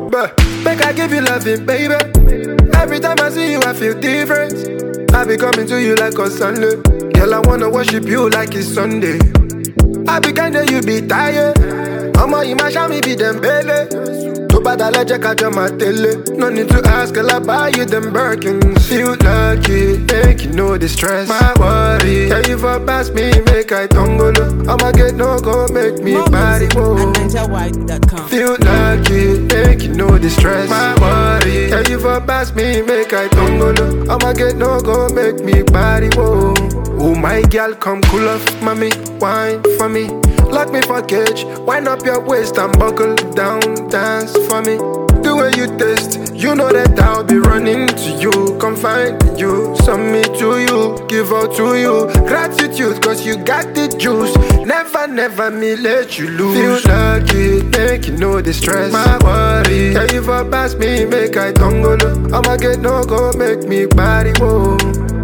But make I give you loving, baby. Every time I see you, I feel different. I be coming to you like on Sunday. Girl, I wanna worship you like it's Sunday. I be kinda, you be tired. Ọmọ yìí máa ṣá mi bí Dembele. Tó bá dalẹ̀ jẹ́ ká jọ máa tẹ̀lé. No need to ask, girl, I buy you them Birkins. Feel lucky, make you know the stress. My worry, yeah, you for pass me, make I tongolo. I'ma get no go, make me More body music move. at NigerWide.com. Feel lucky, make you know the stress. My worry, yeah, you for pass me, make I tongolo. I'ma get no go, make me body whoa. Oh my girl, come cool off, mommy, wine for me. Lock me for cage, wind up your waist and buckle down, dance for me. The way you taste, you know that I'll be running to you, come find you, submit to you, give out to you. Gratitude, cause you got the juice. Never, never me let you lose. Feel lucky, make you know the stress. My worry, yeah, you for pass me, make I tongolo. I'ma get no go, make me body whoa.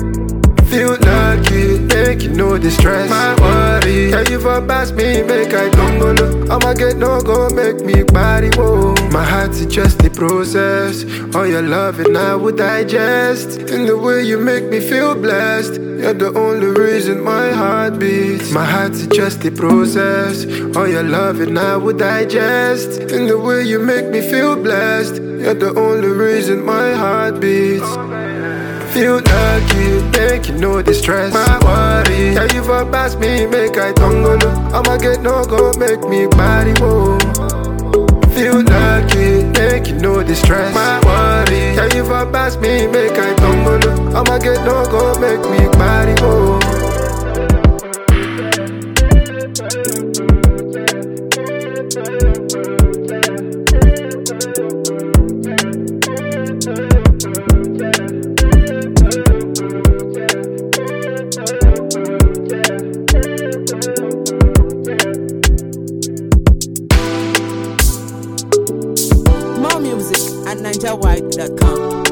Feel lucky, make you know the stress. My worry, yeah, you for pass me, make I tongolo. I'ma get no go, make me body whoa. My heart's just the process. All your love and I would digest. In the way you make me feel blessed. You're the only reason my heart beats. My heart's just the process. All your love and I would digest. In the way you make me feel blessed. You're the only reason my heart beats. Feel lucky, make you know the stress. My worry, yeah, you for pass me, make I tongolo. I'ma get no go, make me body whoa. Feel lucky, make you know the stress. My worry, yeah, you for pass me, make I tongolo. I'ma get no go, make me body whoa. More music at NigerWide.com.